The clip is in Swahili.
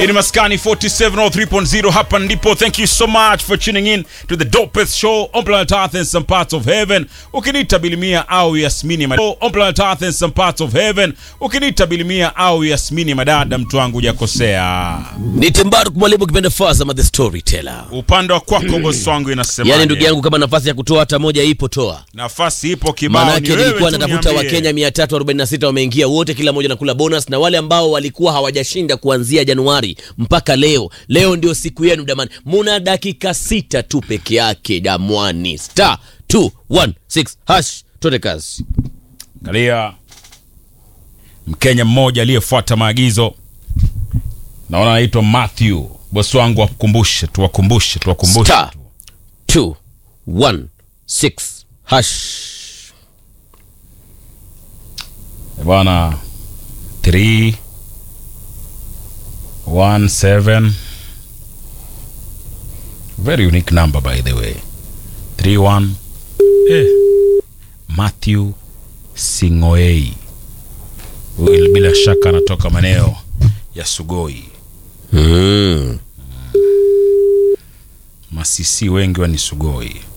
in maskani 4703.0 hapa ndipo thank you so much for tuning in to the dopest show on planet earth and some parts of heaven ukinita bilimia au yasmini madada on planet earth and some parts of heaven ukinita bilimia au yasmini madada mtu wangu hujakosea ni Tembaru mwalimu kipenda Fazama the storyteller. upande wa kwako bosi wangu inasema Yaani ndugu yangu, kama nafasi ya kutoa hata moja ipo toa. nafasi ipo kibao ni Maanake wewe nilikuwa tu natafuta niambie. Wakenya 346 wameingia wote, kila mmoja nakula bonus, na wale ambao walikuwa hawajashinda kuanzia Januari mpaka leo, leo ndio siku yenu damani. Muna dakika sita tu peke yake damwani, star 216 hash, tote kazi. Angalia Mkenya mmoja aliyefuata maagizo, naona anaitwa Matthew. Bosi wangu wakumbushe, tuwakumbushe, tuwakumbushe Star. tu. 216 hash. Eh, bwana 3 1 7 very unique number by the way 3 1 eh. Matthew Singoei huyu bila shaka anatoka maeneo ya Sugoi. Mm. Masisi wengi wa ni Sugoi.